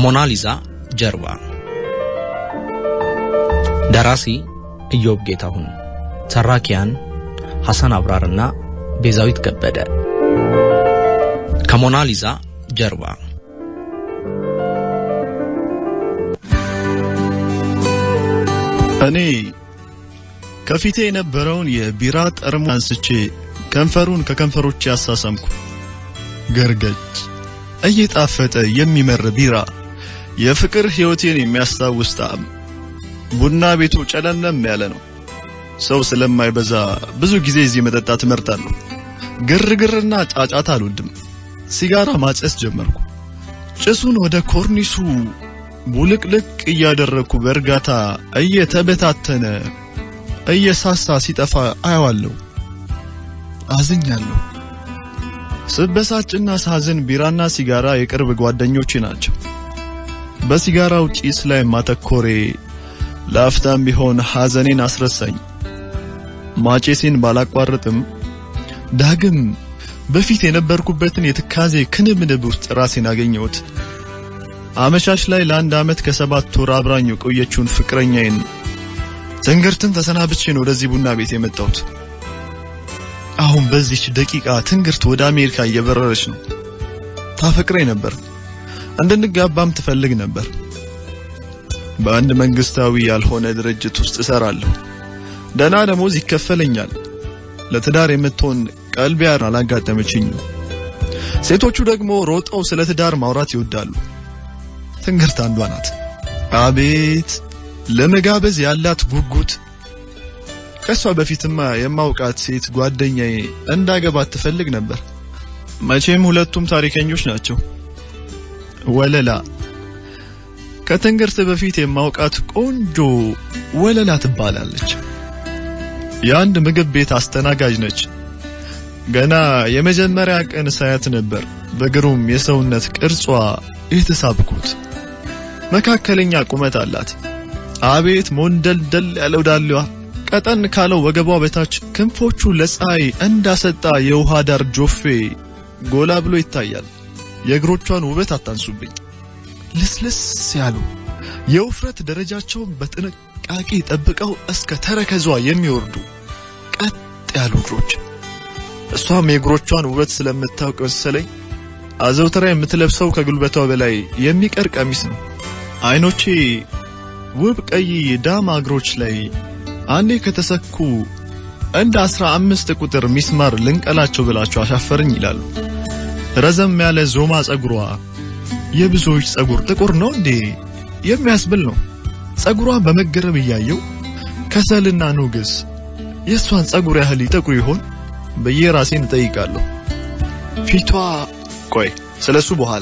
ከሞናሊዛ ጀርባ ደራሲ ኢዮብ ጌታሁን፣ ተራኪያን ሐሰን አብራርና ቤዛዊት ከበደ። ከሞናሊዛ ጀርባ እኔ ከፊቴ የነበረውን የቢራ ጠርሙስ አንስቼ ከንፈሩን ከከንፈሮቼ አሳሰምኩ። ገርገጭ እየጣፈጠ የሚመር ቢራ፣ የፍቅር ሕይወቴን የሚያስታውስ ጣዕም። ቡና ቤቱ ጨለምለም ያለ ነው። ሰው ስለማይበዛ ብዙ ጊዜ እዚህ መጠጣት እመርጣለሁ። ግርግርና ጫጫታ አልወድም። ሲጋራ ማጨስ ጀመርኩ። ጭሱን ወደ ኮርኒሱ ቡልቅልቅ እያደረግኩ በእርጋታ እየተበታተነ እየሳሳ ሲጠፋ አየዋለሁ። አዝኛለሁ። ስበሳጭና ሳዝን ቢራና ሲጋራ የቅርብ ጓደኞቼ ናቸው። በሲጋራው ጭስ ላይ ማተኮሬ ለአፍታም ቢሆን ሐዘኔን አስረሳኝ። ማጨሴን ባላቋርጥም ዳግም በፊት የነበርኩበትን የትካዜ ክንብንብ ውስጥ ራሴን አገኘሁት። አመሻሽ ላይ ለአንድ ዓመት ከሰባት ወር አብራኝ የቆየችውን ፍቅረኛዬን ትንግርትን ተሰናብቼ ነው ወደዚህ ቡና ቤት የመጣሁት። አሁን በዚች ደቂቃ ትንግርት ወደ አሜሪካ እየበረረች ነው። ታፈቅረኝ ነበር፣ እንድንጋባም ትፈልግ ነበር። በአንድ መንግስታዊ ያልሆነ ድርጅት ውስጥ እሰራለሁ። ደህና ደሞዝ ይከፈለኛል። ለትዳር የምትሆን ቀልቢያን አላጋጠመችኝም። ሴቶቹ ደግሞ ሮጠው ስለ ትዳር ማውራት ይወዳሉ። ትንግርት አንዷ ናት። አቤት ለመጋበዝ ያላት ጉጉት! ከሷ በፊትማ የማውቃት ሴት ጓደኛዬ እንዳገባት ትፈልግ ነበር። መቼም ሁለቱም ታሪከኞች ናቸው። ወለላ ከትንግርት በፊት የማውቃት ቆንጆ ወለላ ትባላለች። የአንድ ምግብ ቤት አስተናጋጅ ነች። ገና የመጀመሪያ ቀን ሳያት ነበር በግሩም የሰውነት ቅርጿ የተሳብኩት። መካከለኛ ቁመት አላት። አቤት ሞንደልደል ያለው ዳሌዋ፣ ቀጠን ካለው ወገቧ በታች ክንፎቹ ለፀሐይ እንዳሰጣ የውሃ ዳር ጆፌ ጎላ ብሎ ይታያል። የእግሮቿን ውበት አታንሱብኝ። ልስልስ ያሉ የውፍረት ደረጃቸውን በጥንቃቄ ጠብቀው እስከ ተረከዟ የሚወርዱ ቀጥ ያሉ እግሮች። እሷም የእግሮቿን ውበት ስለምታውቅ መሰለኝ አዘውትራ የምትለብሰው ከጉልበቷ በላይ የሚቀር ቀሚስ ነው። አይኖቼ ውብ ቀይ ዳማ እግሮች ላይ አንዴ ከተሰኩ እንደ አስራ አምስት ቁጥር ሚስማር ልንቀላቸው ብላቸው አሻፈረኝ ይላሉ። ረዘም ያለ ዞማ ጸጉሯ የብዙዎች ጸጉር ጥቁር ነው እንዴ የሚያስብል ነው። ጸጉሯን በመገረም እያየው ከሰልና ኑግስ የእሷን ጸጉር ያህል ይጠቁር ይሆን ብዬ ራሴን እጠይቃለሁ። ፊቷ ቆይ ስለሱ በኋላ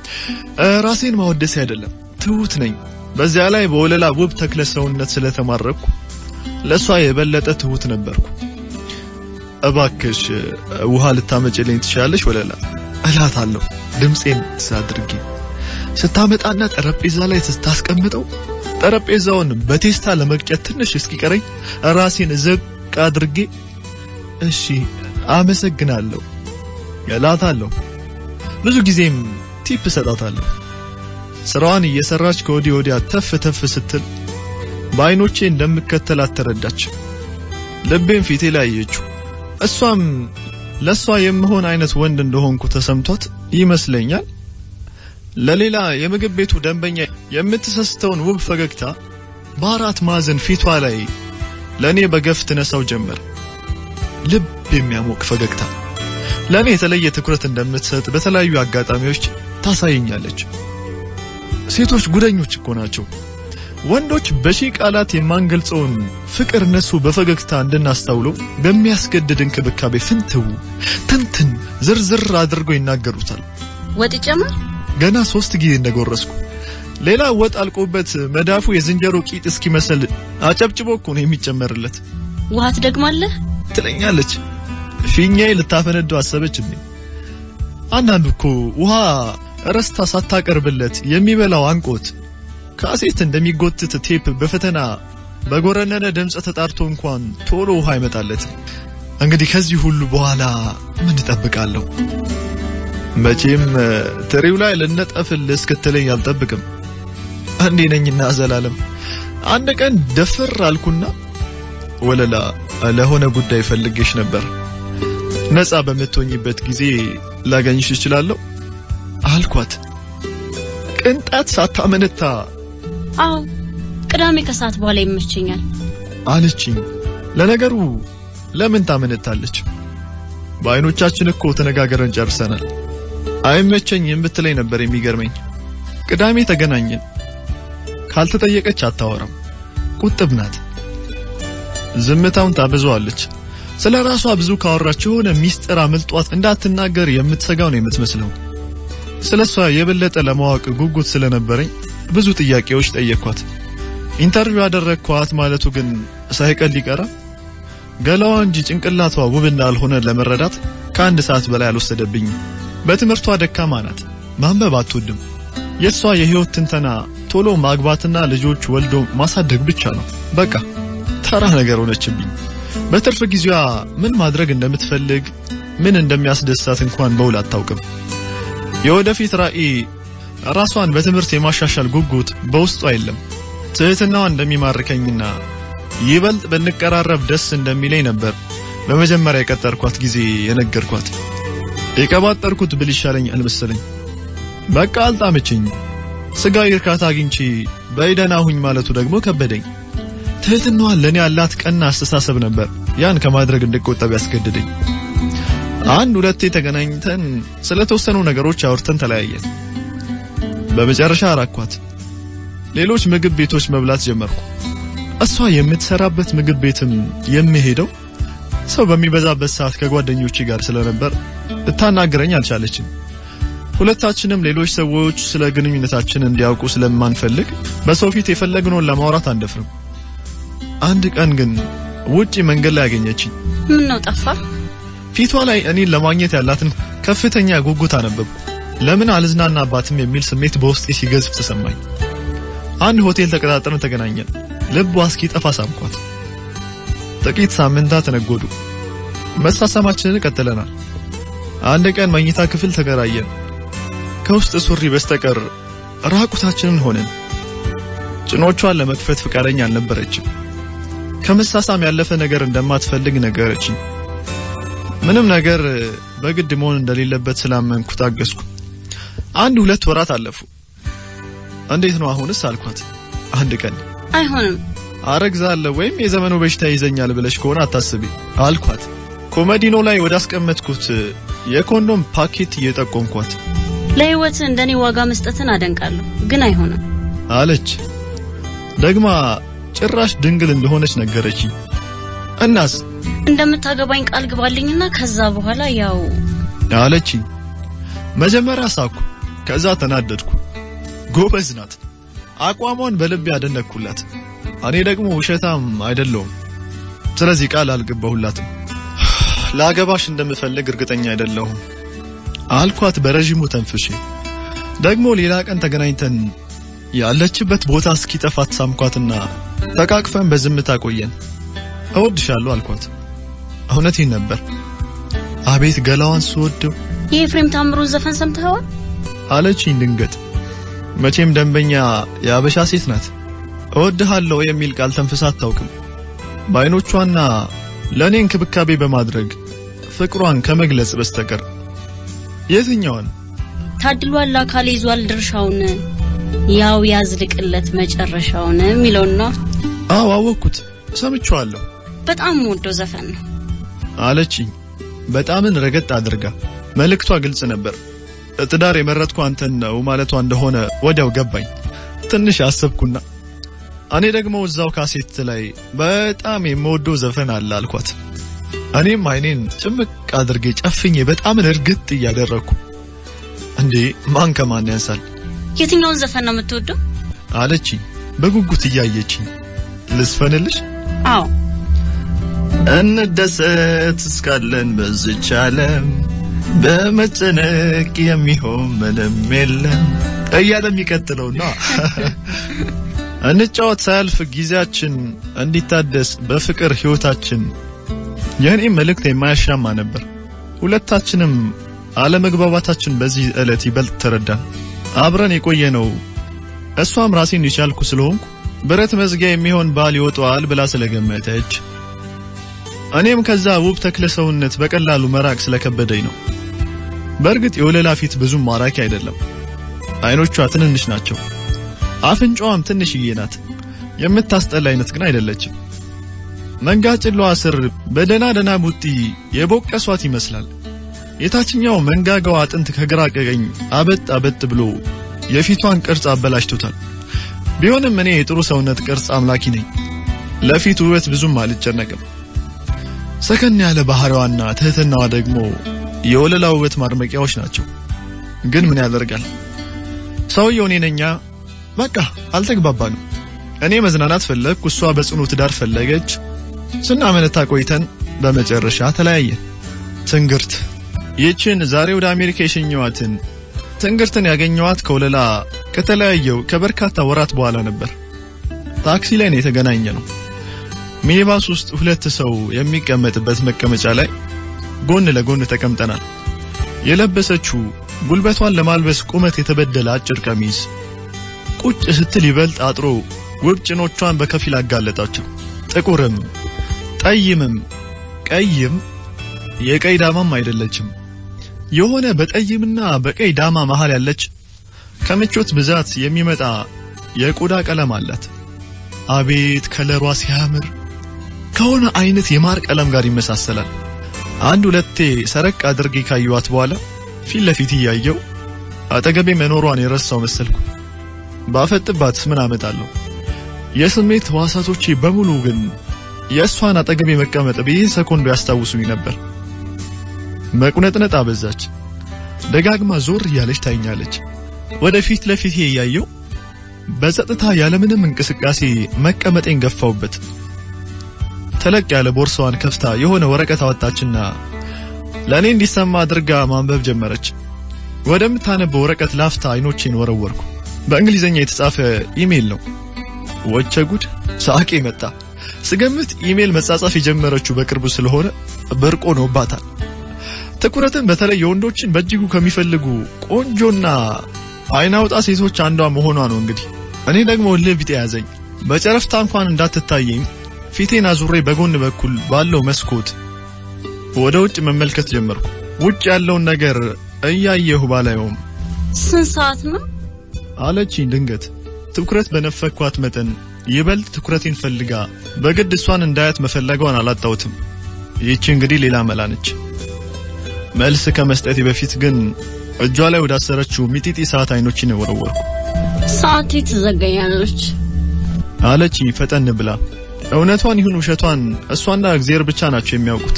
ራሴን ማወደስ አይደለም፣ ትሁት ነኝ። በዚያ ላይ በወለላ ውብ ተክለ ሰውነት ስለተማረኩ ለሷ የበለጠ ትሁት ነበርኩ። እባክሽ ውሃ ልታመጭልኝ ትችላለሽ ወለላ እላታለሁ ድምፄን ሳድርጊ ስታመጣና ጠረጴዛ ላይ ስታስቀምጠው ጠረጴዛውን በቴስታ ለመቅጨት ትንሽ እስኪቀረኝ ራሴን ዝቅ አድርጌ እሺ አመሰግናለሁ እላታለሁ። ብዙ ጊዜም ቲፕ እሰጣታለሁ። ስራዋን እየሰራች ከወዲህ ወዲያ ተፍ ተፍ ስትል በአይኖቼ እንደምከተላት ተረዳች። ልቤም ፊቴ ላይ አየችው። እሷም ለሷ የምሆን አይነት ወንድ እንደሆንኩ ተሰምቷት ይመስለኛል ለሌላ የምግብ ቤቱ ደንበኛ የምትሰስተውን ውብ ፈገግታ በአራት ማዕዘን ፊቷ ላይ ለእኔ በገፍ ትነሳው ጀመር። ልብ የሚያሞቅ ፈገግታ። ለእኔ የተለየ ትኩረት እንደምትሰጥ በተለያዩ አጋጣሚዎች ታሳየኛለች። ሴቶች ጉደኞች እኮ ናቸው። ወንዶች በሺህ ቃላት የማንገልጸውን ፍቅር እነሱ በፈገግታ እንድናስተውለው በሚያስገድድ እንክብካቤ ፍንትው ትንትን ዝርዝር አድርገው ይናገሩታል። ወጥ ጨምር። ገና ሶስት ጊዜ እንደጎረስኩ ሌላ ወጥ አልቆበት መዳፉ የዝንጀሮ ቂጥ እስኪመስል አጨብጭቦ እኮ ነው የሚጨመርለት። ውሃ ትደግማለህ ትለኛለች። ፊኛዬ ልታፈነደው አሰበች እንዴ? አንዳንዱ እኮ ውሃ ረስታ ሳታቀርብለት የሚበላው አንቆት ካሴት እንደሚጎትት ቴፕ በፈተና በጎረነነ ድምፅ ተጣርቶ እንኳን ቶሎ ውሃ አይመጣለት። እንግዲህ ከዚህ ሁሉ በኋላ ምን እጠብቃለሁ? መቼም ትሪው ላይ ልነጠፍል እስክትለኝ አልጠብቅም። አንዴ ነኝና ዘላለም አንድ ቀን ደፍር አልኩና ወለላ ለሆነ ጉዳይ ፈልጌሽ ነበር። ነፃ በምትሆኝበት ጊዜ ላገኝሽ እችላለሁ አልኳት። ቅንጣት ሳታመነታ አዎ ቅዳሜ ከሰዓት በኋላ ይመቸኛል አለችኝ። ለነገሩ ለምን ታመነታለች? በአይኖቻችን እኮ ተነጋገረን ጨርሰናል። አይመቸኝም ብትለኝ ነበር የሚገርመኝ። ቅዳሜ ተገናኘን። ካልተጠየቀች አታወራም። ቁጥብ ናት። ዝምታውን ታበዛዋለች። ስለ ራሷ ብዙ ካወራች የሆነ ሚስጥር አምልጧት እንዳትናገር የምትሰጋው ነው የምትመስለው። ስለ እሷ የበለጠ ለማወቅ ጉጉት ስለነበረኝ ብዙ ጥያቄዎች ጠየኳት። ኢንተርቪው ያደረግኳት ማለቱ ግን ሳይቀል ሊቀራ ገላዋ እንጂ ጭንቅላቷ ውብ እንዳልሆነ ለመረዳት ከአንድ ሰዓት በላይ አልወሰደብኝም። በትምህርቷ ደካማ ናት። ማንበብ አትወድም። የእሷ የህይወት ትንተና ቶሎ ማግባትና ልጆች ወልዶ ማሳደግ ብቻ ነው። በቃ ተራ ነገር ሆነችብኝ። በትርፍ ጊዜዋ ምን ማድረግ እንደምትፈልግ ምን እንደሚያስደሳት እንኳን በውል አታውቅም። የወደፊት ራዕይ ራሷን በትምህርት የማሻሻል ጉጉት በውስጧ የለም። ትህትናዋ እንደሚማርከኝና ይበልጥ ብንቀራረብ ደስ እንደሚለኝ ነበር በመጀመሪያ የቀጠርኳት ጊዜ የነገርኳት። የቀባጠርኩት ብል ይሻለኝ አልመሰለኝ። በቃ አልጣመችኝ። ስጋዊ እርካታ አግኝቼ በይደና ሁኝ ማለቱ ደግሞ ከበደኝ። ትህትናዋን ለእኔ ያላት ቀና አስተሳሰብ ነበር ያን ከማድረግ እንድቆጠብ ያስገድደኝ። አንድ ሁለቴ ተገናኝተን ስለተወሰኑ ነገሮች አውርተን ተለያየን። በመጨረሻ አራኳት። ሌሎች ምግብ ቤቶች መብላት ጀመርኩ። እሷ የምትሰራበት ምግብ ቤትም የምሄደው ሰው በሚበዛበት ሰዓት ከጓደኞቼ ጋር ስለነበር ልታናግረኝ አልቻለችም። ሁለታችንም ሌሎች ሰዎች ስለ ግንኙነታችን እንዲያውቁ ስለማንፈልግ በሰው ፊት የፈለግነውን ለማውራት አንደፍርም። አንድ ቀን ግን ውጪ መንገድ ላይ ያገኘችኝ። ምን ነው ጠፋ? ፊቷ ላይ እኔን ለማግኘት ያላትን ከፍተኛ ጉጉት አነበብኩ። ለምን አልዝናናባትም የሚል ስሜት በውስጤ ሲገዝፍ ተሰማኝ። አንድ ሆቴል ተቀጣጥረን ተገናኘን። ልቧ እስኪጠፋ ሳምኳት። ጥቂት ሳምንታት ነጎዱ። መሳሳማችንን ቀጥለናል። አንድ ቀን መኝታ ክፍል ተከራየን። ከውስጥ ሱሪ በስተቀር ራቁታችንን ሆነን። ጭኖቿን ለመክፈት ፍቃደኛ አልነበረችም። ከመሳሳም ያለፈ ነገር እንደማትፈልግ ነገረችኝ። ምንም ነገር በግድ መሆን እንደሌለበት ስላመንኩ ታገስኩ። አንድ ሁለት ወራት አለፉ። እንዴት ነው አሁንስ አልኳት። አንድ ቀን አይሆንም አረግዛለሁ ወይም የዘመኑ በሽታ ይዘኛል ብለሽ ከሆነ አታስቢ አልኳት። ኮመዲኖ ላይ ወዳስቀመጥኩት የኮንዶም ፓኬት እየጠቆምኳት ለህይወት እንደኔ ዋጋ መስጠትን አደንቃለሁ፣ ግን አይሆንም አለች። ደግማ ጭራሽ ድንግል እንደሆነች ነገረችኝ። እናስ እንደምታገባኝ ቃል ግባልኝና ከዛ በኋላ ያው አለችኝ። መጀመሪያ ሳኩ፣ ከዛ ተናደድኩ። ጎበዝ ናት። አቋሟን በልብ ያደነኩላት። እኔ ደግሞ ውሸታም አይደለሁም። ስለዚህ ቃል አልገባሁላትም። ላገባሽ እንደምፈልግ እርግጠኛ አይደለሁም አልኳት በረዥሙ ተንፍሼ። ደግሞ ሌላ ቀን ተገናኝተን ያለችበት ቦታ እስኪጠፋት ሳምኳትና ተቃቅፈን በዝምታ ቆየን። እወድሻለሁ አልኳት። እውነቴን ነበር። አቤት ገላዋን ስወደው የኤፍሬም ታምሩን ዘፈን ሰምተኸዋል? አለችኝ ድንገት። መቼም ደንበኛ የአበሻ ሴት ናት። እወድሃለሁ የሚል ቃል ተንፍሳ አታውቅም። በአይኖቿና ለእኔ እንክብካቤ በማድረግ ፍቅሯን ከመግለጽ በስተቀር የትኛውን ታድሏል አካል ይዟል ድርሻውን ያው ያዝልቅለት መጨረሻውን የሚለውን ነው። አዎ አወቅኩት፣ ሰምቼዋለሁ በጣም ወደው ዘፈን ነው። አለችኝ በጣምን ረገጥ አድርጋ። መልእክቷ ግልጽ ነበር። ትዳር የመረጥኩ አንተን ነው ማለቷ እንደሆነ ወዲያው ገባኝ። ትንሽ አሰብኩና እኔ ደግሞ እዛው ካሴት ላይ በጣም የምወደው ዘፈን አለ አልኳት። እኔም አይኔን ጭምቅ አድርጌ ጨፍኜ በጣምን እርግጥ እያደረግኩ እንዴ ማን ከማን ያንሳል የትኛውን ዘፈን ነው የምትወደው? አለችኝ በጉጉት እያየችኝ። ልስፈንልሽ? አዎ እንደሰት እስካለን በዝች ዓለም በመጨነቅ የሚሆን ምንም የለም እያለ የሚቀጥለውና እንጫወት ሳያልፍ ጊዜያችን እንዲታደስ በፍቅር ህይወታችን የእኔም መልእክት የማያሻማ ነበር። ሁለታችንም አለመግባባታችን በዚህ ዕለት ይበልጥ ተረዳን። አብረን የቆየነው እሷም ራሴን የቻልኩ ስለሆንኩ ብረት መዝጊያ የሚሆን ባል ይወጣዋል ብላ ስለገመተች እኔም ከዛ ውብ ተክለ ሰውነት በቀላሉ መራቅ ስለከበደኝ ነው። በእርግጥ የወለላ ፊት ብዙም ማራኪ አይደለም። አይኖቿ ትንንሽ ናቸው። አፍንጫዋም ትንሽዬ ናት። የምታስጠላ አይነት ግን አይደለችም። መንጋጭሏ ስር በደና ደና ቡጢ የቦቀሷት ይመስላል። የታችኛው መንጋጋው አጥንት ከግራ ቀኝ አበጥ አበጥ ብሎ የፊቷን ቅርጽ አበላሽቶታል። ቢሆንም እኔ የጥሩ ሰውነት ቅርጽ አምላኪ ነኝ። ለፊት ውበት ብዙም አልጨነቅም። ሰከን ያለ ባህሪዋና ትህትናዋ ደግሞ የወለላ ውበት ማድመቂያዎች ናቸው። ግን ምን ያደርጋል ሰውየው እኔ ነኛ። በቃ አልተግባባንም። እኔ መዝናናት ፈለግኩ፣ እሷ በጽኑ ትዳር ፈለገች። ስናመነታ ቆይተን በመጨረሻ ተለያየን። ትንግርት ይህችን ዛሬ ወደ አሜሪካ የሸኘዋትን ትንግርትን ያገኘዋት ከወለላ ከተለያየው ከበርካታ ወራት በኋላ ነበር። ታክሲ ላይ ነው የተገናኘ ነው። ሚኒባስ ውስጥ ሁለት ሰው የሚቀመጥበት መቀመጫ ላይ ጎን ለጎን ተቀምጠናል። የለበሰችው ጉልበቷን ለማልበስ ቁመት የተበደለ አጭር ቀሚስ ቁጭ ስትል ይበልጥ አጥሮ ውብ ጭኖቿን በከፊል አጋለጣቸው። ጥቁርም ጠይምም ቀይም የቀይ ዳማም አይደለችም። የሆነ በጠይምና በቀይ ዳማ መሃል ያለች ከምቾት ብዛት የሚመጣ የቆዳ ቀለም አላት። አቤት ከለሯ ሲያምር! ከሆነ አይነት የማር ቀለም ጋር ይመሳሰላል። አንድ ሁለቴ ሰረቅ አድርጌ ካየኋት በኋላ ፊት ለፊት እያየው አጠገቤ መኖሯን የረሳው መሰልኩ። ባፈጥባት ምን አመጣለሁ? የስሜት ህዋሳቶቼ በሙሉ ግን የእሷን አጠገቤ መቀመጥ በይህ ሰኮንዶ ያስታውሱኝ ነበር። መቁነጥነጥ አበዛች። ደጋግማ ዞር እያለች ታይኛለች። ወደ ፊት ለፊቴ እያየው በጸጥታ ያለምንም እንቅስቃሴ መቀመጤን ገፋውበት። ተለቅ ያለ ቦርሳዋን ከፍታ የሆነ ወረቀት አወጣችና ለእኔ እንዲሰማ አድርጋ ማንበብ ጀመረች። ወደምታነበው ወረቀት ላፍታ አይኖቼን ወረወርኩ። በእንግሊዝኛ የተጻፈ ኢሜል ነው። ወቸ ጉድ! ሳቄ መጣ። ስገምት ኢሜል መጻጻፍ የጀመረችው በቅርቡ ስለሆነ ብርቅ ሆኖባታል። ትኩረትን በተለይ የወንዶችን በእጅጉ ከሚፈልጉ ቆንጆና አይናውጣ ሴቶች አንዷ መሆኗ ነው። እንግዲህ እኔ ደግሞ እልህ ቢጤ ያዘኝ። በጨረፍታ እንኳን እንዳትታየኝ ፊቴን አዙሬ በጎን በኩል ባለው መስኮት ወደ ውጭ መመልከት ጀመርኩ። ውጭ ያለውን ነገር እያየሁ ባላየውም ስንት ሰዓት ነው? አለችኝ ድንገት። ትኩረት በነፈኳት መጠን ይበልጥ ትኩረቴን ፈልጋ በግድ እሷን እንዳያት መፈለጓን አላጣሁትም። ይህች እንግዲህ ሌላ መላ ነች። መልስ ከመስጠቴ በፊት ግን እጇ ላይ ወዳሰረችው ሚጢጢ ሰዓት አይኖችን ወረወርኩ። ሰዓቴ ትዘገያለች። አለችኝ ፈጠን ብላ። እውነቷን ይሁን ውሸቷን እሷና እግዚአብሔር ብቻ ናቸው የሚያውቁት።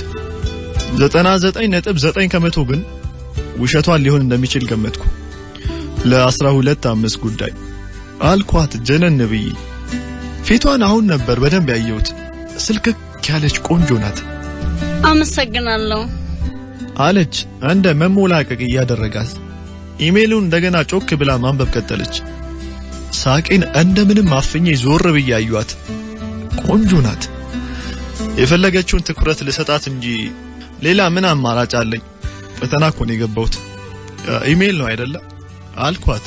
ዘጠና ዘጠኝ ነጥብ ዘጠኝ ከመቶ ግን ውሸቷን ሊሆን እንደሚችል ገመትኩ። ለአስራ ሁለት አምስት ጉዳይ አልኳት ጀነን ብዬ። ፊቷን አሁን ነበር በደንብ ያየሁት። ስልክክ ያለች ቆንጆ ናት አመሰግናለሁ። አለች እንደ መሞላቀቅ እያደረጋት። ኢሜሉን እንደገና ጮክ ብላ ማንበብ ቀጠለች። ሳቄን እንደምንም አፍኜ ዞር ብዬ አዩአት። ቆንጆ ናት። የፈለገችውን ትኩረት ልሰጣት እንጂ ሌላ ምን አማራጭ አለኝ? ፈተና እኮ ነው የገባሁት። ኢሜል ነው አይደለ? አልኳት።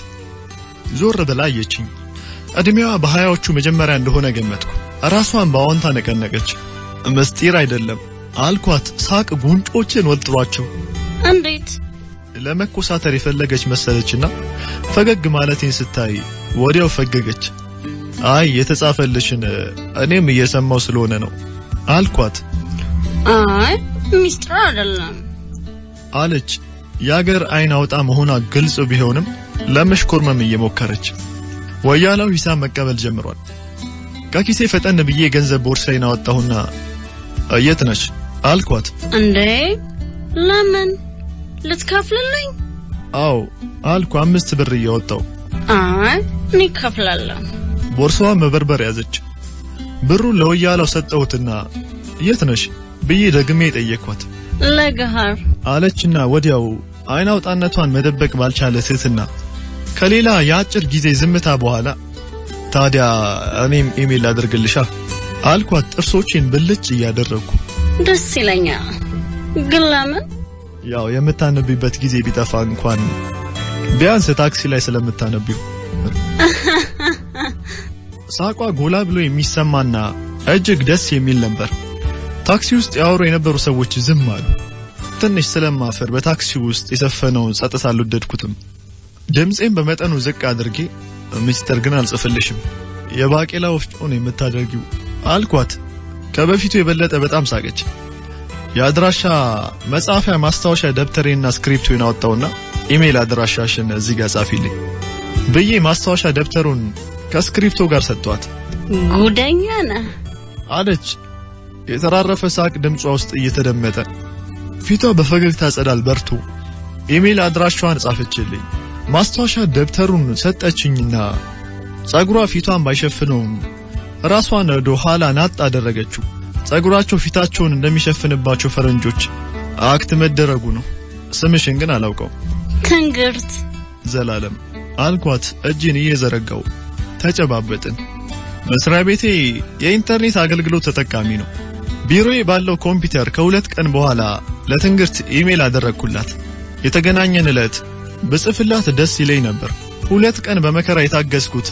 ዞር ብላ አየችኝ። እድሜዋ በሀያዎቹ መጀመሪያ እንደሆነ ገመትኩ። ራሷን በአዎንታ ነቀነቀች። ምስጢር አይደለም አልኳት። ሳቅ ጉንጮችን ወጥሯቸው እንዴት? ለመኮሳተር የፈለገች መሰለችና ፈገግ ማለቴን ስታይ ወዲያው ፈገገች። አይ የተጻፈልሽን እኔም እየሰማው ስለሆነ ነው አልኳት። አይ ሚስጥር አይደለም አለች። የአገር አይን አውጣ መሆኗ ግልጽ ቢሆንም ለመሽኮርመም እየሞከረች ወያላው ሂሳብ መቀበል ጀምሯል። ከኪሴ ፈጠን ብዬ የገንዘብ ቦርሳዬን አወጣሁና የት ነሽ አልኳት። እንዴ ለምን ልትከፍልልኝ? አዎ አልኩ አምስት ብር እያወጣው። አይ እኔ እከፍላለሁ። ቦርሳዋ መበርበር ያዘች። ብሩን ለወያላው ሰጠሁትና የት ነሽ ብዬ ደግሜ ጠየቅኳት። ለገሃር አለችና ወዲያው አይን አውጣነቷን መደበቅ ባልቻለ ትህትና ከሌላ የአጭር ጊዜ ዝምታ በኋላ ታዲያ እኔም ኢሜል አድርግልሻ አልኳት ጥርሶቼን ብልጭ እያደረግኩ። ደስ ይለኛል። ግን ለምን? ያው የምታነቢበት ጊዜ ቢጠፋ እንኳን ቢያንስ ታክሲ ላይ ስለምታነቢው ሳቋ ጎላ ብሎ የሚሰማና እጅግ ደስ የሚል ነበር። ታክሲ ውስጥ ያወሩ የነበሩ ሰዎች ዝም አሉ። ትንሽ ስለማፈር በታክሲ ውስጥ የሰፈነውን ጸጥታ አልወደድኩትም። ድምፄን በመጠኑ ዝቅ አድርጌ ሚስጥር ግን አልጽፍልሽም፣ የባቄላ ወፍጮ ነው የምታደርጊው አልኳት። ከበፊቱ የበለጠ በጣም ሳቀች። የአድራሻ መጻፊያ ማስታወሻ ደብተሬና ስክሪፕቱን አወጣውና ኢሜል አድራሻሽን እዚህ ጋር ጻፊልኝ ብዬ ማስታወሻ ደብተሩን ከስክሪፕቶ ጋር ሰጥቷት ጉደኛ ነህ። አለች። የተራረፈ ሳቅ ድምጿ ውስጥ እየተደመጠ ፊቷ በፈገግታ ጸዳል በርቶ ኢሜል አድራሻዋን ጻፈችልኝ። ማስታወሻ ደብተሩን ሰጠችኝና ጸጉሯ ፊቷን ባይሸፍነውም ራሷን ወደ ኋላ ናጥ አደረገችው። ጸጉራቸው ፊታቸውን እንደሚሸፍንባቸው ፈረንጆች አክት መደረጉ ነው። ስምሽን ግን አላውቀው። ትንግርት ዘላለም አልኳት እጅን እየዘረጋው ተጨባበጥን። መስሪያ ቤቴ የኢንተርኔት አገልግሎት ተጠቃሚ ነው። ቢሮዬ ባለው ኮምፒውተር ከሁለት ቀን በኋላ ለትንግርት ኢሜል አደረግኩላት። የተገናኘን ዕለት ብጽፍላት ደስ ይለኝ ነበር። ሁለት ቀን በመከራ የታገስኩት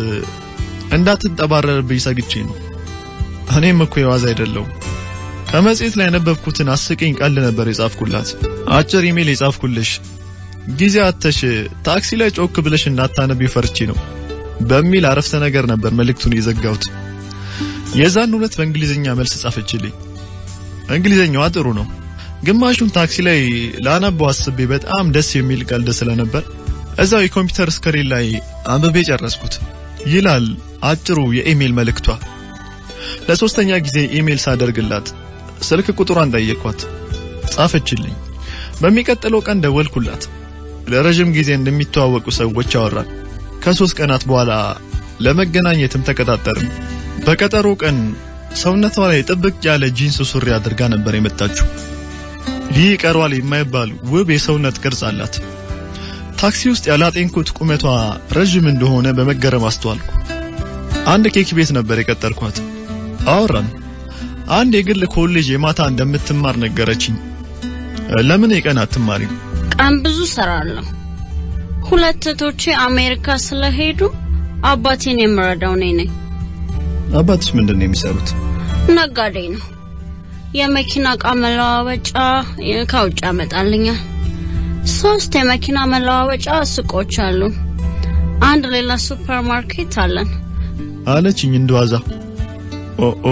እንዳትጠባረርብኝ ሰግቼ ነው። እኔም እኮ የዋዛ አይደለሁም። ከመጽሔት ላይ ያነበብኩትን አስቂኝ ቀልድ ነበር የጻፍኩላት። አጭር ኢሜል የጻፍኩልሽ ጊዜ አተሽ ታክሲ ላይ ጮክ ብለሽ እንዳታነቢ ፈርቼ ነው በሚል አረፍተ ነገር ነበር መልእክቱን የዘጋሁት። የዛን ሁለት በእንግሊዝኛ መልስ ጻፈችልኝ። እንግሊዝኛዋ ጥሩ ነው። ግማሹን ታክሲ ላይ ላነበው አስቤ በጣም ደስ የሚል ቀልድ ስለነበር እዛው የኮምፒውተር ስክሪን ላይ አንብቤ ጨረስኩት ይላል አጭሩ የኢሜል መልእክቷ። ለሶስተኛ ጊዜ ኢሜል ሳደርግላት ስልክ ቁጥሯን ጠየቅኳት፣ ጻፈችልኝ። በሚቀጥለው ቀን ደወልኩላት። ለረጅም ጊዜ እንደሚተዋወቁ ሰዎች አወራን። ከሶስት ቀናት በኋላ ለመገናኘትም ተቀጣጠርን። በቀጠሮ ቀን ሰውነቷ ላይ ጥብቅ ያለ ጂንስ ሱሪ አድርጋ ነበር የመጣችው። ይህ ቀሯል የማይባል ውብ የሰውነት ቅርጽ አላት። ታክሲ ውስጥ ያላጤንኩት ቁመቷ ረዥም እንደሆነ በመገረም አስተዋልኩ። አንድ ኬክ ቤት ነበር የቀጠርኳት። አወራን። አንድ የግል ኮሌጅ የማታ እንደምትማር ነገረችኝ። ለምን የቀን አትማሪም? ቀን ብዙ ሰራለሁ። ሁለት እህቶቼ አሜሪካ ስለሄዱ አባቴን የምረዳው እኔ ነኝ። አባትሽ ምንድን ነው የሚሰሩት? ነጋዴ ነው። የመኪና እቃ መለዋወጫ ከውጭ ያመጣልኛል። ሶስት የመኪና መለዋወጫ ሱቆች አሉ። አንድ ሌላ ሱፐር ማርኬት አለን። አለችኝ እንደዋዛ። ኦኦ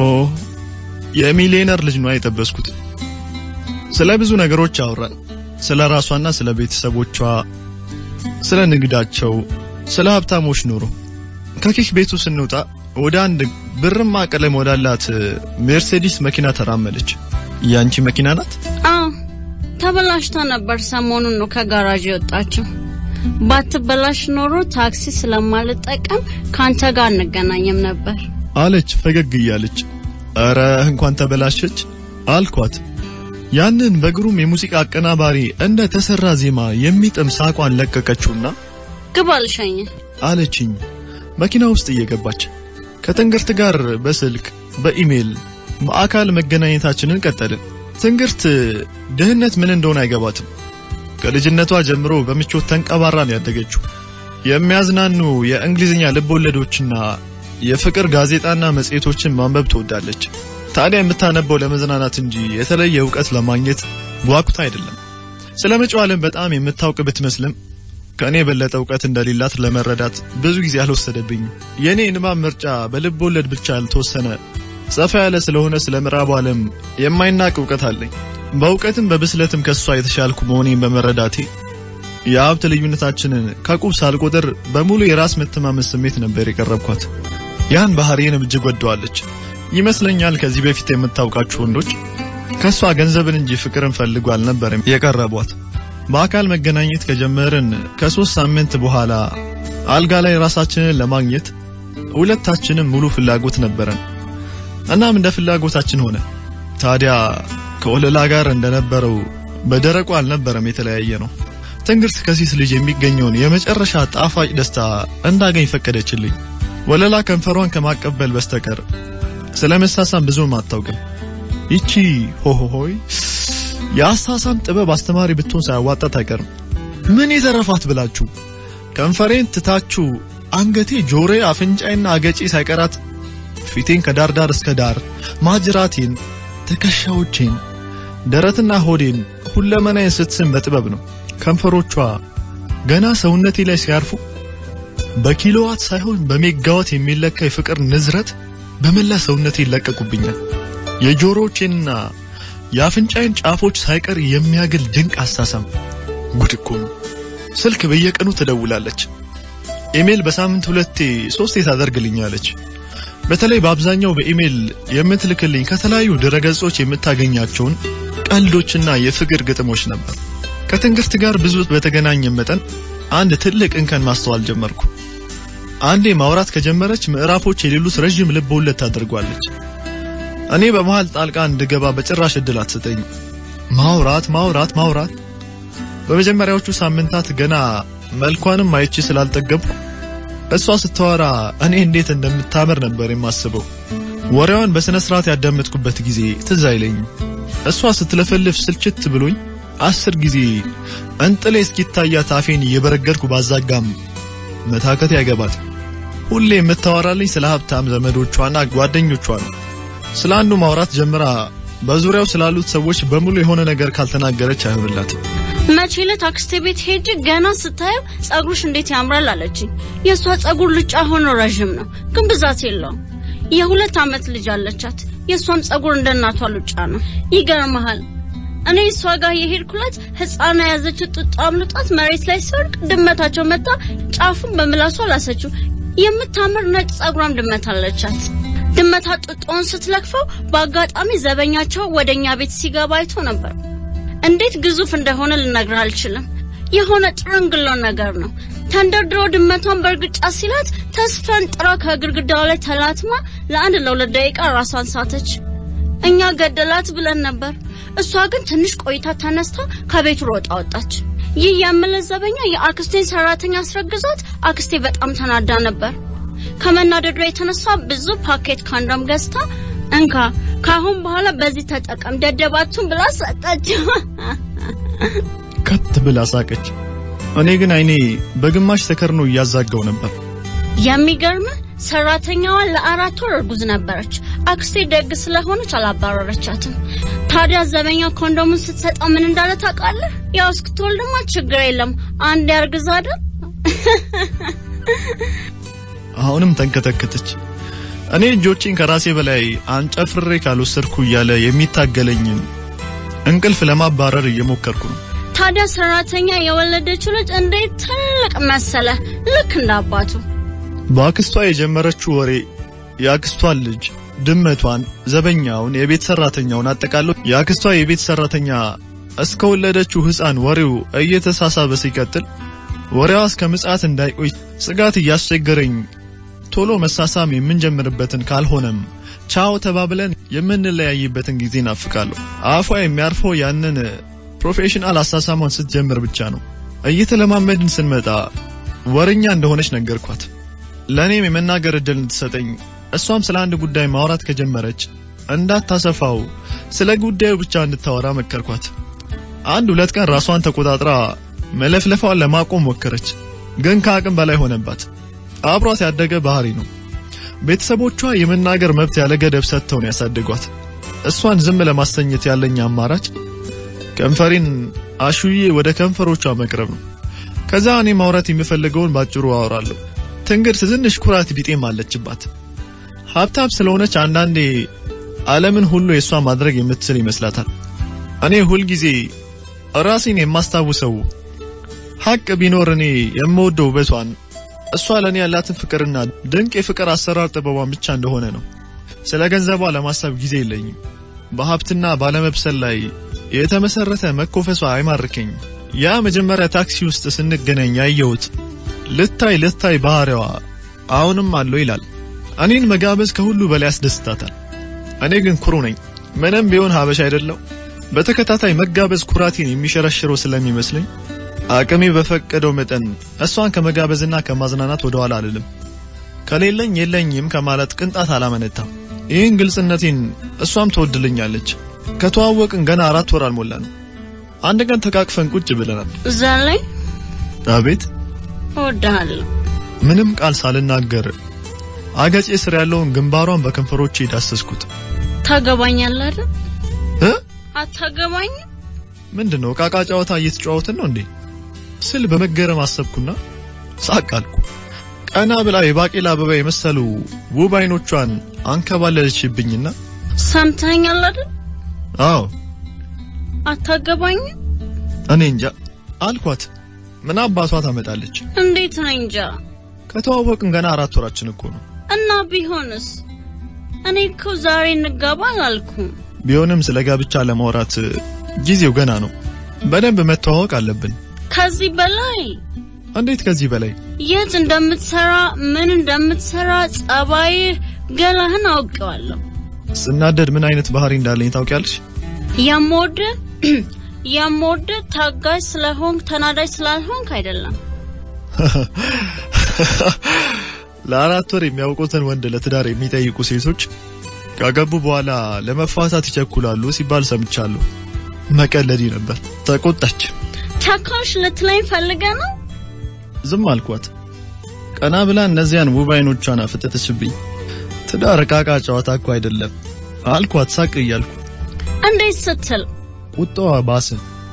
የሚሊዮነር ልጅ ነው የጠበስኩት። ስለ ብዙ ነገሮች አወራን። ስለ ራሷና ስለ ቤተሰቦቿ፣ ስለ ንግዳቸው፣ ስለ ሀብታሞች ኑሮ። ከኬክ ቤቱ ስንወጣ ወደ አንድ ብርማ ቀለም ወዳላት ሜርሴዲስ መኪና ተራመደች። ያንቺ መኪና ናት? አዎ ተበላሽታ ነበር። ሰሞኑን ነው ከጋራዥ የወጣችው። ባትበላሽ ኖሮ ታክሲ ስለማልጠቀም ካንተ ጋር እንገናኝም ነበር አለች ፈገግ እያለች። ኧረ እንኳን ተበላሸች አልኳት። ያንን በግሩም የሙዚቃ አቀናባሪ እንደ ተሰራ ዜማ የሚጥም ሳቋን ለቀቀችውና ግባ ልሸኝ አለችኝ መኪና ውስጥ እየገባች ከትንግርት ጋር በስልክ በኢሜል በአካል መገናኘታችንን ቀጠልን። ትንግርት ድህነት ምን እንደሆነ አይገባትም። ከልጅነቷ ጀምሮ በምቾት ተንቀባራን ያደገችው። የሚያዝናኑ የእንግሊዝኛ ልቦለዶችና የፍቅር ጋዜጣና መጽሔቶችን ማንበብ ትወዳለች። ታዲያ የምታነበው ለመዝናናት እንጂ የተለየ እውቀት ለማግኘት ጓጉታ አይደለም። ስለ መጪው ዓለም በጣም የምታውቅ ብትመስልም ከእኔ የበለጠ እውቀት እንደሌላት ለመረዳት ብዙ ጊዜ አልወሰደብኝም። የእኔ ንባብ ምርጫ በልብ ወለድ ብቻ ያልተወሰነ ሰፋ ያለ ስለሆነ ስለ ምዕራቡ ዓለም የማይናቅ እውቀት አለኝ። በእውቀትም በብስለትም ከሷ የተሻልኩ መሆኔን በመረዳቴ የሀብት ልዩነታችንን ከቁብ ሳልቆጥር በሙሉ የራስ መተማመን ስሜት ነበር የቀረብኳት። ያን ባህሪዬንም እጅግ ወደዋለች ይመስለኛል። ከዚህ በፊት የምታውቃችሁ ወንዶች ከሷ ገንዘብን እንጂ ፍቅርን ፈልጎ አልነበረም የቀረቧት። በአካል መገናኘት ከጀመርን ከሶስት ሳምንት በኋላ አልጋ ላይ ራሳችንን ለማግኘት ሁለታችንም ሙሉ ፍላጎት ነበረን። እናም እንደ ፍላጎታችን ሆነ። ታዲያ ከወለላ ጋር እንደነበረው በደረቁ አልነበረም የተለያየ ነው። ትንግርት ከሴት ልጅ የሚገኘውን የመጨረሻ ጣፋጭ ደስታ እንዳገኝ ፈቀደችልኝ። ወለላ ከንፈሯን ከማቀበል በስተቀር ስለ መሳሳም ብዙም አታውቅም። ይቺ ሆሆሆይ የአሳሳም ጥበብ አስተማሪ ብትሆን ሳያዋጣት አይቀርም። ምን የተረፋት ብላችሁ ከንፈሬን ትታችሁ አንገቴ፣ ጆሮዬ፣ አፍንጫይና አገጬ ሳይቀራት ፊቴን ከዳር ዳር እስከ ዳር ማጅራቴን፣ ትከሻዎቼን፣ ደረትና ሆዴን ሁለመናዬን ስትስም በጥበብ ነው። ከንፈሮቿ ገና ሰውነቴ ላይ ሲያርፉ በኪሎዋት ሳይሆን በሜጋዋት የሚለካ የፍቅር ንዝረት በመላ ሰውነቴ ይለቀቁብኛል። የጆሮዎቼንና የአፍንጫዬን ጫፎች ሳይቀር የሚያግል ድንቅ አሳሳም። ጉድ እኮ ነው። ስልክ በየቀኑ ትደውላለች። ኢሜል በሳምንት ሁለቴ ሶስቴ ታደርግልኛለች። በተለይ በአብዛኛው በኢሜል የምትልክልኝ ከተለያዩ ድረገጾች የምታገኛቸውን ቀልዶችና የፍቅር ግጥሞች ነበር። ከትንግርት ጋር ብዙ በተገናኘ መጠን አንድ ትልቅ እንከን ማስተዋል ጀመርኩ። አንዴ ማውራት ከጀመረች ምዕራፎች የሌሉት ረዥም ልብ ወለድ ታደርጓለች። እኔ በመሃል ጣልቃ እንድገባ በጭራሽ እድል አትሰጠኝም። ማውራት ማውራት ማውራት። በመጀመሪያዎቹ ሳምንታት ገና መልኳንም አይቼ ስላልጠገብኩ እሷ ስታወራ እኔ እንዴት እንደምታምር ነበር የማስበው። ወሬዋን በስነ ስርዓት ያዳመጥኩበት ጊዜ ትዝ አይለኝም። እሷ ስትለፈልፍ ስልችት ብሎኝ አስር ጊዜ እንጥሌ እስኪታያት አፌን እየበረገድኩ ባዛጋም መታከት ያገባት። ሁሌ የምታወራልኝ ስለ ሀብታም ዘመዶቿና ጓደኞቿ ነው። ስለ አንዱ ማውራት ጀምራ በዙሪያው ስላሉት ሰዎች በሙሉ የሆነ ነገር ካልተናገረች አይሆንላትም። መቼ ዕለት አክስቴ ቤት ሄጄ ገና ስታየው ጸጉርሽ እንዴት ያምራል አለችኝ። የእሷ ጸጉር ልጫ ሆኖ ረዥም ነው፣ ግን ብዛት የለውም። የሁለት ዓመት ልጅ አለቻት። የእሷም ጸጉር እንደ እናቷ ሉጫ ነው። ይገርመሃል እኔ እሷ ጋር የሄድኩለት ሕፃን የያዘችው ጡጦ አምልጧት መሬት ላይ ሲወድቅ ድመታቸው መታ ጫፉን በምላሷ ላሰችው። የምታምር ነጭ ጸጉራም ድመት አለቻት። ድመታ ጡጦውን ስትለክፈው በአጋጣሚ ዘበኛቸው ወደኛ ቤት ሲገባ አይቶ ነበር። እንዴት ግዙፍ እንደሆነ ልነግርህ አልችልም። የሆነ ጥርንግሎ ነገር ነው። ተንደርድሮ ድመቷን በእርግጫ ሲላት ተስፈንጥራ ከግድግዳው ላይ ተላትማ ለአንድ ለሁለት ደቂቃ ራሷን ሳተች። እኛ ገደላት ብለን ነበር። እሷ ግን ትንሽ ቆይታ ተነስታ ከቤቱ ሮጣ ወጣች። ይህ የምልህ ዘበኛ የአክስቴን ሰራተኛ አስረግዟት፣ አክስቴ በጣም ተናዳ ነበር። ከመናደዷ የተነሳ ብዙ ፓኬት ካንዶም ገዝታ እንካ ካሁን በኋላ በዚህ ተጠቀም ደደባቱን ብላ ሰጠችው። ከት ብላ ሳቀች። እኔ ግን አይኔ በግማሽ ተከርኖ እያዛጋው ነበር። የሚገርምህ ሰራተኛዋ ለአራት ወር እርጉዝ ነበረች። አክስቴ ደግ ስለሆነች አላባረረቻትም። ታዲያ ዘበኛ ኮንዶሙን ስትሰጠው ምን እንዳለ ታውቃለህ? ያው እስክትወልድማ ችግር የለም አንድ ያርግዝ አይደል? አሁንም ተንከተከተች። እኔ እጆቼን ከራሴ በላይ አንጨፍሬ ካልወሰድኩ እያለ የሚታገለኝን እንቅልፍ ለማባረር እየሞከርኩ ነው። ታዲያ ሰራተኛ የወለደችው ልጅ እንዴት ትልቅ መሰለ፣ ልክ እንደ አባቱ። በአክስቷ የጀመረችው ወሬ የአክስቷን ልጅ፣ ድመቷን፣ ዘበኛውን፣ የቤት ሰራተኛውን አጠቃሎ የአክስቷ የቤት ሰራተኛ እስከወለደችው ሕፃን ወሬው እየተሳሳበ ሲቀጥል ወሬዋ እስከ ምጽአት እንዳይቆይ ስጋት እያስቸገረኝ ቶሎ መሳሳም የምንጀምርበትን ካልሆነም ቻው ተባብለን የምንለያይበትን ጊዜ ናፍቃለሁ። አፏ የሚያርፈው ያንን ፕሮፌሽናል አሳሳሟን ስትጀምር ብቻ ነው። እየተለማመድን ስንመጣ ወረኛ እንደሆነች ነገርኳት። ለእኔም የመናገር እድል እንድትሰጠኝ እሷም ስለ አንድ ጉዳይ ማውራት ከጀመረች እንዳታሰፋው ስለ ጉዳዩ ብቻ እንድታወራ መከርኳት። አንድ ሁለት ቀን ራሷን ተቆጣጥራ መለፍለፏን ለማቆም ሞከረች፣ ግን ከአቅም በላይ ሆነባት። አብሯት ያደገ ባህሪ ነው። ቤተሰቦቿ የመናገር መብት ያለ ገደብ ሰጥተው ነው ያሳደጓት። እሷን ዝም ለማስተኘት ያለኝ አማራጭ ከንፈሬን አሹዬ ወደ ከንፈሮቿ መቅረብ ነው። ከዛ እኔ ማውራት የምፈልገውን ባጭሩ አወራለሁ። ትንግርት ትንሽ ኩራት ቢጤም አለችባት። ሀብታም ስለሆነች አንዳንዴ ዓለምን ሁሉ የእሷ ማድረግ የምትችል ይመስላታል። እኔ ሁልጊዜ ራሴን የማስታውሰው ሀቅ ቢኖር እኔ የምወደው ውበቷን እሷ ለእኔ ያላትን ፍቅርና ድንቅ የፍቅር አሰራር ጥበቧን ብቻ እንደሆነ ነው። ስለ ገንዘቧ ለማሰብ ጊዜ የለኝም። በሀብትና ባለመብሰል ላይ የተመሰረተ መኮፈሷ አይማርከኝም። ያ መጀመሪያ ታክሲ ውስጥ ስንገናኝ ያየሁት ልታይ ልታይ ባህሪዋ አሁንም አለው ይላል። እኔን መጋበዝ ከሁሉ በላይ ያስደስታታል። እኔ ግን ኩሩ ነኝ። ምንም ቢሆን ሀበሻ አይደለው። በተከታታይ መጋበዝ ኩራቴን የሚሸረሽረው ስለሚመስለኝ አቅሜ በፈቀደው መጠን እሷን ከመጋበዝና ከማዝናናት ወደ ኋላ አልልም። ከሌለኝ የለኝም ከማለት ቅንጣት አላመነታም። ይህን ግልጽነቴን እሷም ትወድልኛለች። ከተዋወቅን ገና አራት ወር አልሞላንም። አንድ ቀን ተቃቅፈን ቁጭ ብለናል። እዛ ላይ አቤት እወድሃለሁ። ምንም ቃል ሳልናገር አገጬ ስር ያለውን ግንባሯን በከንፈሮቼ ዳሰስኩት። ታገባኛለህ አይደል? እ አታገባኝም? ምንድነው ቃቃ ጨዋታ እየተጫወትን ነው እንዴ ስል በመገረም አሰብኩና ሳቅ አልኩ። ቀና ብላ የባቄላ አበባ የመሰሉ ውብ አይኖቿን አንከባለለችብኝና ሰምተኛል አይደል? አዎ አታገባኝም? እኔ እንጃ አልኳት። ምን አባቷ ታመጣለች? እንዴት ነው እንጃ። ከተዋወቅን ገና አራት ወራችን እኮ ነው። እና ቢሆንስ? እኔ እኮ ዛሬ እንጋባ አላልኩም። ቢሆንም ስለ ጋብቻ ለማውራት ጊዜው ገና ነው። በደንብ መተዋወቅ አለብን። ከዚህ በላይ እንዴት ከዚህ በላይ? የት እንደምትሰራ ምን እንደምትሰራ ጸባይህ፣ ገላህን አውቀዋለሁ። ስናደድ ምን አይነት ባህሪ እንዳለኝ ታውቂያለሽ? የምወድ የምወድ ታጋሽ ስለሆንክ ተናዳጅ ስላልሆንክ አይደለም። ለአራት ወር የሚያውቁትን ወንድ ለትዳር የሚጠይቁ ሴቶች ካገቡ በኋላ ለመፋታት ይቸኩላሉ ሲባል ሰምቻለሁ። መቀለዲ ነበር። ተቆጣች። ቻካሽ ልትለኝ ፈልገ ነው? ዝም አልኳት። ቀና ብላ እነዚያን ውብ አይኖቿን አፈጠጠችብኝ። ትዳር ዕቃቃ ጨዋታ እኮ አይደለም አልኳት ሳቅ እያልኩ። እንዴት ስትል ቁጣዋ ባሰ።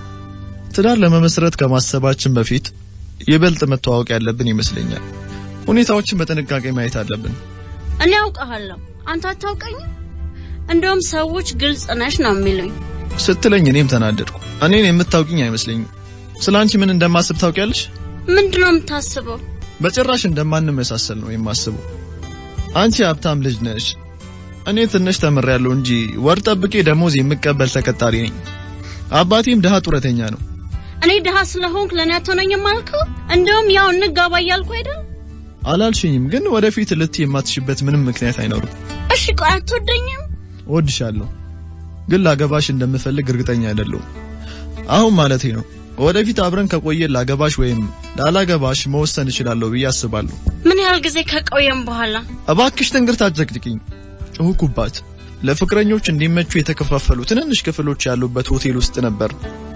ትዳር ለመመስረት ከማሰባችን በፊት ይበልጥ መተዋወቅ ያለብን ይመስለኛል። ሁኔታዎችን በጥንቃቄ ማየት አለብን። እኔ አውቀሃለሁ፣ አንተ አታውቀኝም። እንደውም ሰዎች ግልጽ ነሽ ነው የሚሉኝ። ስትለኝ እኔም ተናደድኩ። እኔን የምታውቂኝ አይመስለኝም። ስለ አንቺ ምን እንደማስብ ታውቂያለሽ? ምንድነው የምታስበው? በጭራሽ እንደማንመሳሰል ነው የማስበው። አንቺ ሀብታም ልጅ ነሽ፣ እኔ ትንሽ ተምሬያለሁ እንጂ ወር ጠብቄ ደሞዝ የምቀበል ተቀጣሪ ነኝ። አባቴም ድሃ ጡረተኛ ነው። እኔ ድሃ ስለሆንክ ለእኔ አትሆነኝም አልከው? እንደውም ያው እንጋባ እያልኩ አይደል? አላልሽኝም፣ ግን ወደፊት ልትይ የማትሽበት ምንም ምክንያት አይኖርም። እሺ ቆይ አትወደኝም? እወድሻለሁ፣ ግን ላገባሽ እንደምፈልግ እርግጠኛ አይደለሁም። አሁን ማለቴ ነው። ወደፊት አብረን ከቆየን ላገባሽ ወይም ላላገባሽ መወሰን እችላለሁ ብዬ አስባለሁ። ምን ያህል ጊዜ ከቆየም በኋላ? እባክሽ ትንግርት አትዘቅዝቅኝ። ጮህኩባት። ለፍቅረኞች እንዲመቹ የተከፋፈሉ ትንንሽ ክፍሎች ያሉበት ሆቴል ውስጥ ነበር።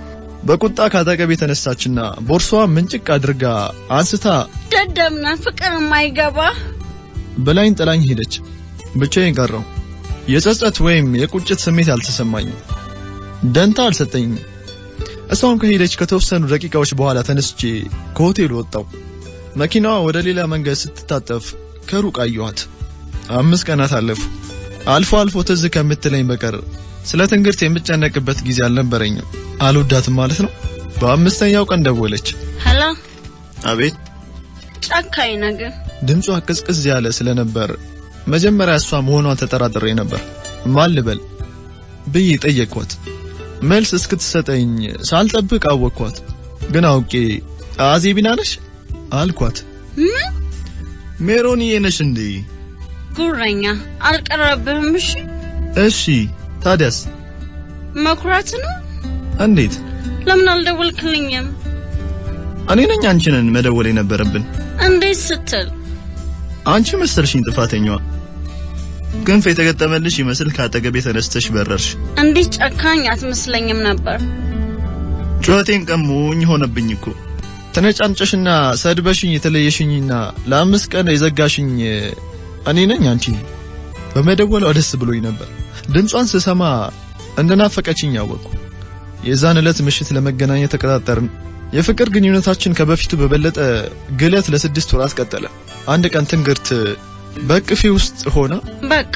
በቁጣ ካጠገብ የተነሳችና ቦርሳዋ ምንጭቅ አድርጋ አንስታ ደደብና ፍቅር የማይገባ በላይን ጥላኝ ሄደች። ብቻዬን ቀረው። የጸጸት ወይም የቁጭት ስሜት አልተሰማኝም። ደንታ አልሰጠኝም። እሷም ከሄደች ከተወሰኑ ደቂቃዎች በኋላ ተነስቼ ከሆቴሉ ወጣው። መኪናዋ ወደ ሌላ መንገድ ስትታጠፍ ከሩቅ አየኋት። አምስት ቀናት አለፉ። አልፎ አልፎ ትዝ ከምትለኝ በቀር ስለ ትንግርት የምጨነቅበት ጊዜ አልነበረኝም። አልወዳትም ማለት ነው። በአምስተኛው ቀን ደወለች። ሄሎ፣ አቤት። ጨካኝ ነገር ድምጿ ቅዝቅዝ ያለ ስለነበር መጀመሪያ እሷ መሆኗን ተጠራጥሬ ነበር። ማን ልበል ብዬ ጠየቅኳት። መልስ እስክትሰጠኝ ሳልጠብቅ አወቅኳት። ግን አውቄ አዜቢና ነሽ አልኳት። ምን ሜሮንዬ ነሽ እንዴ? ጉረኛ አልቀረብህም? እሺ እሺ ታዲያስ መኩራት ነው። እንዴት? ለምን አልደወልክልኝም? እኔ ነኝ አንቺንን መደወል የነበረብን። እንዴት ስትል አንቺ መሰልሽኝ ጥፋተኛዋ። ክንፍ የተገጠመልሽ ይመስል ከአጠገቤ ተነስተሽ በረርሽ። እንዲህ ጨካኝ አትመስለኝም ነበር። ጩኸቴን ቀሙኝ ሆነብኝ እኮ ተነጫንጨሽና ሰድበሽኝ የተለየሽኝና ለአምስት ቀን የዘጋሽኝ እኔ ነኝ አንቺ። በመደወሏ ደስ ብሎኝ ነበር። ድምጿን ስሰማ እንደናፈቀችኝ ያወቅኩ። የዛን ዕለት ምሽት ለመገናኘት ተቀጣጠርን። የፍቅር ግንኙነታችን ከበፊቱ በበለጠ ግለት ለስድስት ወራት ቀጠለ። አንድ ቀን ትንግርት በእቅፌ ውስጥ ሆና በቃ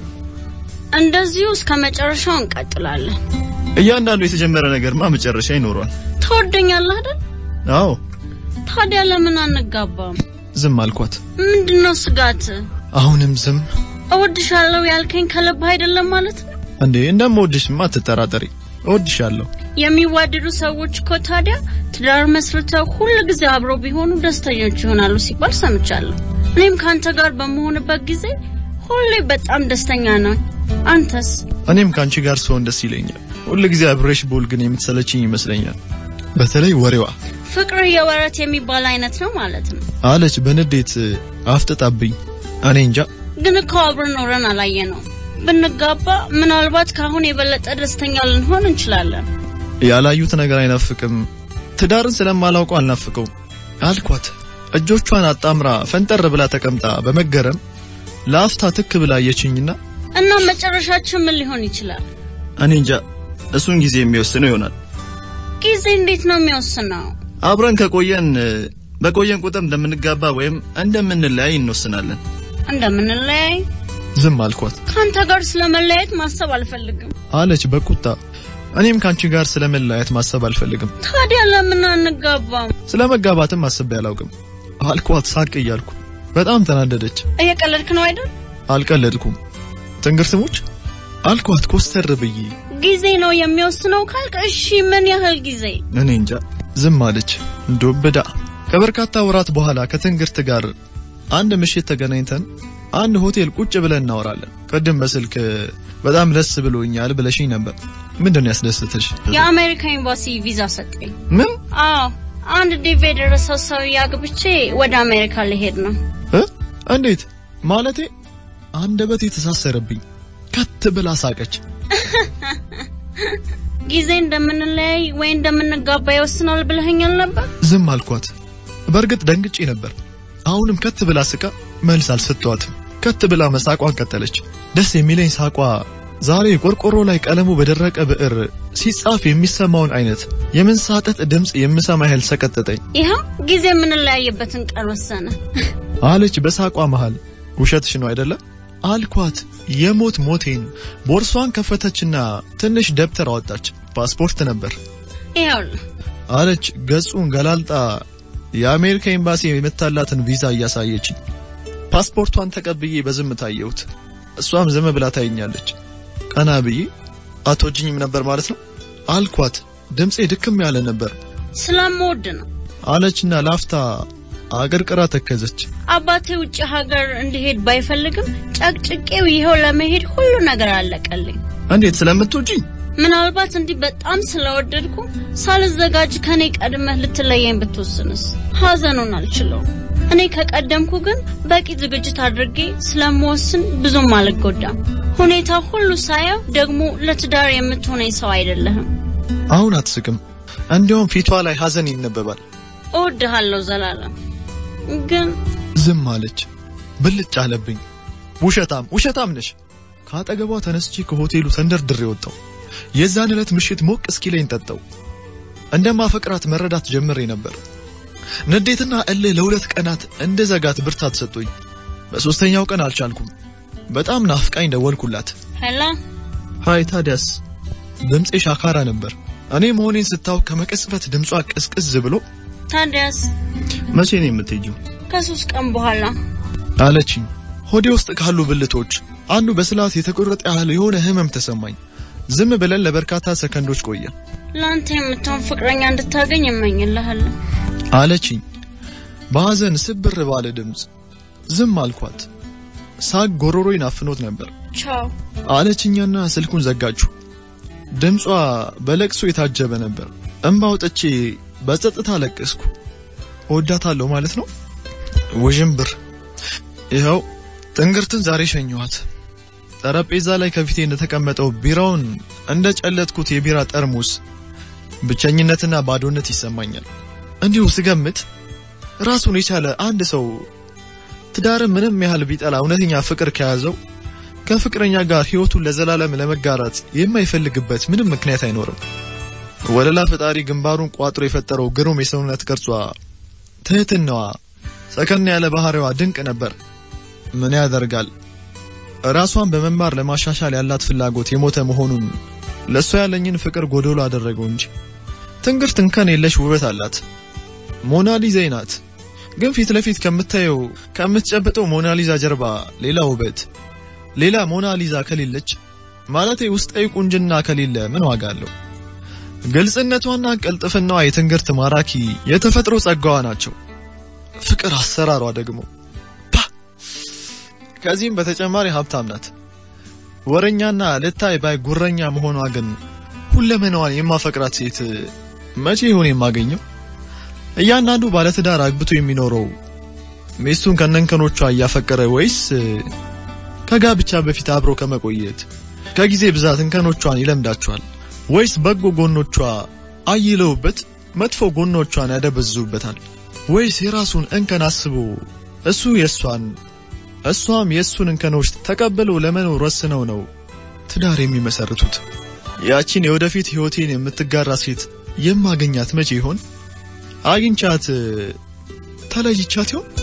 እንደዚሁ እስከ መጨረሻው እንቀጥላለን። እያንዳንዱ የተጀመረ ነገርማ መጨረሻ ይኖረዋል። ትወደኛለህ አይደል? አዎ ታዲያ ለምን አንጋባም? ዝም አልኳት። ምንድነው ስጋት? አሁንም ዝም። እወድሻለሁ ያልከኝ ከልብ አይደለም ማለት ነው? እንዴ እንደምወድሽማ አትጠራጠሪ። እወድሻለሁ። የሚዋደዱ ሰዎች እኮ ታዲያ ትዳር መስርተው ሁል ጊዜ አብረው ቢሆኑ ደስተኞች ይሆናሉ ሲባል ሰምቻለሁ። እኔም ከአንተ ጋር በመሆንበት ጊዜ ሁሌ በጣም ደስተኛ ነው። አንተስ? እኔም ከአንቺ ጋር ስሆን ደስ ይለኛል። ሁል ጊዜ አብሬሽ ብውል ግን የምትሰለችኝ ይመስለኛል። በተለይ ወሬዋ ፍቅር የወረት የሚባል አይነት ነው ማለት ነው። አለች በንዴት አፍጥጣብኝ። እኔ እንጃ ግን እኮ አብረን ኖረን አላየ ነው። ብንጋባ ምናልባት ከአሁን የበለጠ ደስተኛ ልንሆን እንችላለን። ያላዩት ነገር አይናፍቅም። ትዳርን ስለማላውቀው አልናፍቀውም አልኳት። እጆቿን አጣምራ ፈንጠር ብላ ተቀምጣ በመገረም ለአፍታ ትክ ብላ አየችኝና እና መጨረሻችን ምን ሊሆን ይችላል? እኔ እንጃ እሱን ጊዜ የሚወስነው ይሆናል። ጊዜ እንዴት ነው የሚወስነው? አብረን ከቆየን በቆየን ቁጥር እንደምንጋባ ወይም እንደምንለያይ እንወስናለን። እንደምንለያይ ዝም አልኳት ከአንተ ጋር ስለመለያየት ማሰብ አልፈልግም። አለች በቁጣ። እኔም ከአንቺ ጋር ስለመለያየት ማሰብ አልፈልግም። ታዲያ ለምን አንጋባም? ስለ መጋባትም አስቤ አላውቅም አልኳት ሳቅ እያልኩ። በጣም ተናደደች። እየቀለድክ ነው አይደል? አልቀለድኩም። ትንግርትሞች አልኳት ኮስተር ብዬ። ጊዜ ነው የሚወስነው ካልክ እሺ፣ ምን ያህል ጊዜ? እኔ እንጃ ዝም አለች ዱብዳ። ከበርካታ ወራት በኋላ ከትንግርት ጋር አንድ ምሽት ተገናኝተን አንድ ሆቴል ቁጭ ብለን እናወራለን። ቅድም በስልክ በጣም ደስ ብሎኛል ብለሽኝ ነበር። ምንድን ነው ያስደስተሽ? የአሜሪካ ኤምባሲ ቪዛ ሰጠኝ። ምን አዎ፣ አንድ ዲቪ የደረሰው ሰው አግብቼ ወደ አሜሪካ ሊሄድ ነው። እ? እንዴት ማለቴ? አንደበት የተሳሰረብኝ። ከት ብላ ሳቀች። ጊዜ እንደምንለያይ ወይ እንደምንጋባ ይወስናል ብለኸኛል ነበር። ዝም አልኳት። በእርግጥ ደንግጬ ነበር። አሁንም ከት ብላ ስቃ መልስ አልሰጠዋትም። ከት ብላ መሳቋን ቀጠለች። ደስ የሚለኝ ሳቋ ዛሬ ቆርቆሮ ላይ ቀለሙ በደረቀ ብዕር ሲጻፍ የሚሰማውን አይነት የመንሳጠጥ ድምፅ የምሰማ ያህል ሰቀጠጠኝ ይኸው ጊዜ የምንለያይበትን ቀን ወሰነ። አለች በሳቋ መሃል። ውሸትሽ ነው አይደለ አልኳት። የሞት ሞቴን ቦርሷን ከፈተችና ትንሽ ደብተር አወጣች። ፓስፖርት ነበር ይኸውልህ አለች ገጹን ገላልጣ የአሜሪካ ኤምባሲ የመታላትን ቪዛ እያሳየችኝ። ፓስፖርቷን ተቀብዬ በዝምታ አየሁት። እሷም ዝም ብላ ታየኛለች። ቀና ብዬ አትወጂኝም ነበር ማለት ነው አልኳት። ድምፄ ድክም ያለ ነበር ስለምወድ ነው። አለችና ላፍታ አቀርቅራ ተከዘች። አባቴ ውጭ ሀገር እንዲሄድ ባይፈልግም ጨቅጭቄው ይኸው ለመሄድ ሁሉ ነገር አለቀልኝ። እንዴት ስለምትወጂኝ? ምናልባት እንዲህ በጣም ስለወደድኩ ሳልዘጋጅ ከኔ ቀድመህ ልትለየኝ ብትወስንስ? ሀዘኑን አልችለውም። እኔ ከቀደምኩ ግን በቂ ዝግጅት አድርጌ ስለምወስን ብዙም አልጎዳም። ሁኔታ ሁሉ ሳየው ደግሞ ለትዳር የምትሆነኝ ሰው አይደለህም። አሁን አትስቅም። እንዲያውም ፊቷ ላይ ሀዘን ይነበባል። እወድሃለሁ ዘላለም። ግን ዝም አለች። ብልጭ አለብኝ። ውሸታም ውሸታም ነሽ። ከአጠገቧ ተነስቼ ከሆቴሉ ተንደርድሬ ወጣው። የዛን ዕለት ምሽት ሞቅ እስኪለኝ ጠጣው። እንደማፈቅራት መረዳት ጀምሬ ነበር። ንዴትና እልህ ለሁለት ቀናት እንደ ዘጋት ብርታት ሰጡኝ። በሶስተኛው ቀን አልቻልኩም። በጣም ናፍቃኝ ደወልኩላት። ሄላ ሃይ ታዲያስ? ድምፄ ሻካራ ነበር። እኔ መሆኔን ስታውቅ ከመቀጽበት ድምጿ ቅዝቅዝ ብሎ ታዲያስ መቼ ነው የምትሄጂው? ከሶስት ቀን በኋላ አለችኝ። ሆዴ ውስጥ ካሉ ብልቶች አንዱ በስላት የተቆረጠ ያህል የሆነ ህመም ተሰማኝ። ዝም ብለን ለበርካታ ሰከንዶች ቆየ። ለአንተ የምትሆን ፍቅረኛ እንድታገኝ እመኝልሃለሁ። አለችኝ በሐዘን ስብር ባለ ድምፅ። ዝም አልኳት። ሳቅ ጎሮሮዬን አፍኖት ነበር። ቻው። አለችኛና ስልኩን ዘጋችሁ። ድምጿ በለቅሶ የታጀበ ነበር። እምባ አውጥቼ በጸጥታ ለቀስኩ። እወዳታለሁ ማለት ነው። ውዥንብር። ይኸው ትንግርትን ዛሬ ሸኘኋት። ጠረጴዛ ላይ ከፊቴ እንደተቀመጠው ቢራውን እንደ ጨለጥኩት የቢራ ጠርሙስ ብቸኝነትና ባዶነት ይሰማኛል። እንዲሁ ስገምት ራሱን የቻለ አንድ ሰው ትዳርን ምንም ያህል ቢጠላ እውነተኛ ፍቅር ከያዘው ከፍቅረኛ ጋር ሕይወቱን ለዘላለም ለመጋራት የማይፈልግበት ምንም ምክንያት አይኖርም። ወለላ ፈጣሪ ግንባሩን ቋጥሮ የፈጠረው ግሩም የሰውነት ቅርጿ፣ ትህትናዋ፣ ሰከን ያለ ባህሪዋ ድንቅ ነበር። ምን ያደርጋል ራሷን በመማር ለማሻሻል ያላት ፍላጎት የሞተ መሆኑን ለእሷ ያለኝን ፍቅር ጎዶሎ አደረገው እንጂ ትንግርት እንከን የለሽ ውበት አላት። ሞናሊዛ ናት። ግን ፊት ለፊት ከምታየው ከምትጨብጠው ሞናሊዛ ጀርባ ሌላ ውበት፣ ሌላ ሞናሊዛ ከሌለች ማለቴ ውስጣዊ ቁንጅና ከሌለ ምን ዋጋ አለው? ግልጽነቷና ቀልጥፍናዋ የትንግርት ማራኪ የተፈጥሮ ጸጋዋ ናቸው። ፍቅር አሰራሯ ደግሞ ፓ! ከዚህም በተጨማሪ ሀብታም ናት። ወረኛና ልታይ ባይ ጉረኛ መሆኗ ግን ሁለመናዋን የማፈቅራት ሴት መቼ ይሆን የማገኘው? እያንዳንዱ ባለትዳር አግብቶ የሚኖረው ሚስቱን ከነንከኖቿ እያፈቀረ ወይስ ከጋብቻ በፊት አብሮ ከመቆየት ከጊዜ ብዛት እንከኖቿን ይለምዳቸዋል ወይስ በጎ ጎኖቿ አይለውበት መጥፎ ጎኖቿን ያደበዝዙበታል ወይስ የራሱን እንከን አስቦ እሱ የእሷን እሷም የእሱን እንከኖች ተቀብለው ለመኖር ወስነው ነው ትዳር የሚመሰርቱት። ያቺን የወደፊት ህይወቴን የምትጋራ ሴት የማገኛት መቼ ይሆን? አግኝቻት ተለይቻት ይሆን?